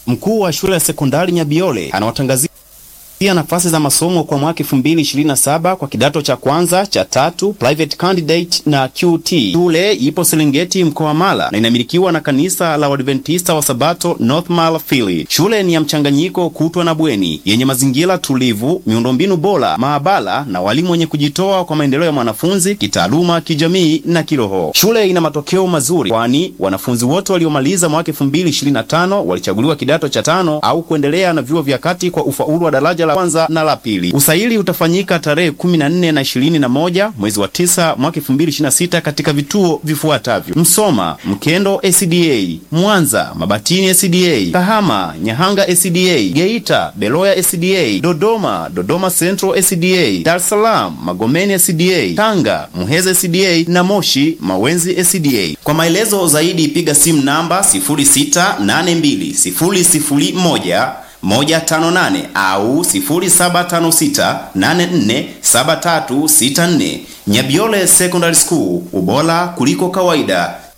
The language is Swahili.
Mkuu wa shule ya sekondari Nyabiole anawatangazia pia nafasi za masomo kwa mwaka 2027 kwa kidato cha kwanza cha tatu private candidate na QT. Shule ipo Serengeti mkoa wa Mara na inamilikiwa na kanisa la Waadventista wa Sabato North Mara Fili. Shule ni ya mchanganyiko kutwa na bweni yenye mazingira tulivu, miundombinu bora, maabara na walimu wenye kujitoa kwa maendeleo ya mwanafunzi kitaaluma, kijamii na kiroho. Shule ina matokeo mazuri, kwani wanafunzi wote waliomaliza mwaka 2025 walichaguliwa kidato cha tano au kuendelea na vyuo vya kati kwa ufaulu wa daraja la kwanza na la pili. Usaili utafanyika tarehe 14 na 21 mwezi wa 9 mwaka 2026 katika vituo vifuatavyo: Msoma, Mkendo SDA, Mwanza, Mabatini SDA, Kahama, Nyahanga SDA, Geita, Beloya SDA, Dodoma, Dodoma Central SDA, Dar es Salaam, Magomeni SDA, Tanga, Muheza SDA na Moshi, Mawenzi SDA. Kwa maelezo zaidi piga simu namba 06820001 158 au 0756847364. Nyabiole Secondary School, ubora kuliko kawaida.